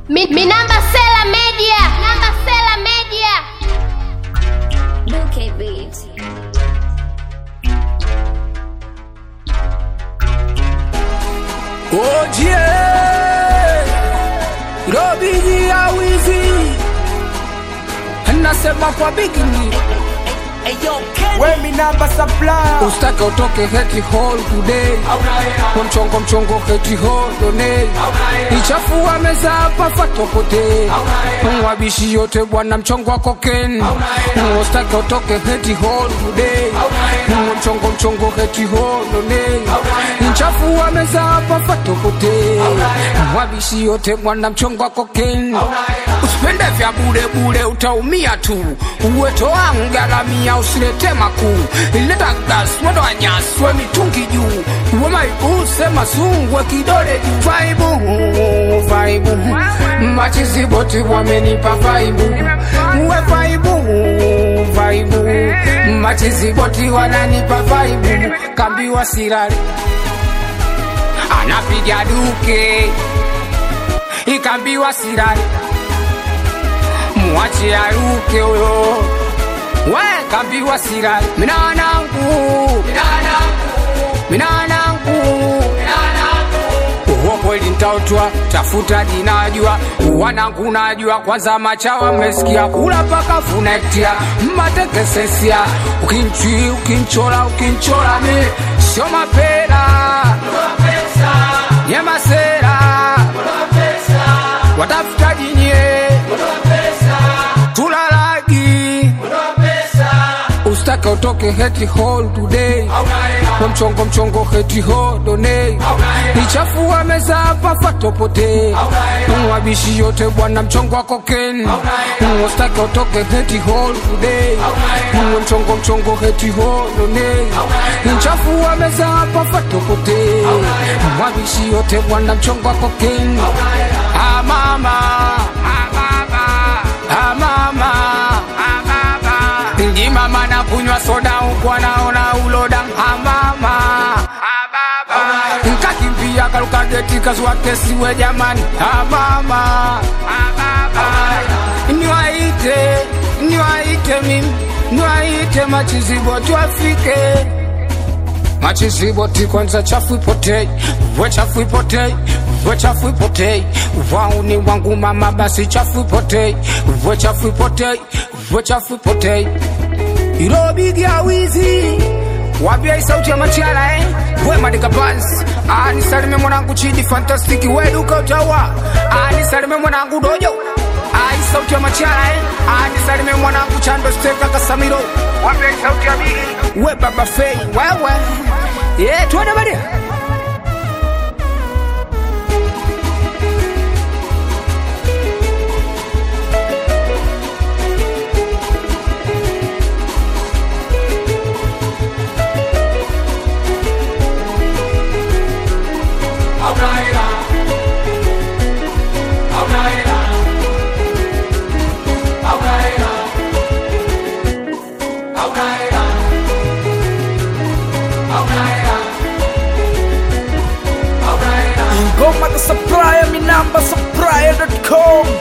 Mi, mi namba Sela Media. Namba Sela Media. Duke Beat. Ojie Robiji ya wizi Nasema kwa bikini Wemi namba supply Ustake utoke heti hall today Kwa mchongo mchongo heti hall donate Ichafua meza hapa fatopote Mwabishi yote bwana mchongo wa koken Ustake utoke heti hall today Kwa mchongo mchongo heti hall donate Ichafua meza hapa fatopote Mwabishi yote bwana mchongo wa koken Usipende vya bure bure utaumia tu Uweto wangu garamia usilete makuu Ileta gas moto wa nyasi we mitungi juu Uwe maibu sema sungwe kidole juu Vaibu, vaibu Machizi boti wamenipa vaibu Uwe vaibu, vaibu Machizi boti wananipa vaibu Kambiwa sirari Anapiga duke Ikambiwa sirari Mwache aruke huyo we kambiwa sirari minanangu minanangu uwo kweli ntautwa tafuta jinajua wanangu najua kwanza machawa mmesikia kula paka funektia mmatekesesia ukinchi ukinchola ukinchola mi sio mapera nyemasera watafuta jinye tulalagi ustake utoke heti hall today kwa mchongo mchongo heti hall donate ichafua meza hapa fatopote mwabishi yote bwana mchongo wa koken ustake utoke heti hall today kwa mchongo mchongo heti hall donate ichafua meza hapa fatopote mwabishi yote bwana mchongo wa koken ah mama ah mama ah mama ah mama ndi mama na kunywa soda huku anaona uloda amama nkakimbia karuka geti kazua kesi we jamani amama niwaite niwaite mimi niwaite machizibo tuafike machiziboti kwanza chafu ipotei we chafu ipotei we chafu ipotei wauni wangu mama basi chafu ipotei we chafu ipotei we chafu ipotei irobigia wizi wambia hii sauti ya machala eh? we madika bans anisalime mwanangu chidi fantastiki weduka utawa anisalime mwanangu dojo Ah, hii sauti ya machala eh? anisalime mwanangu chando steka kasamiro wambia hii sauti ya bigi we baba fei wewe yeah, tuende badia Ngoma the supplier mi namba supplier.com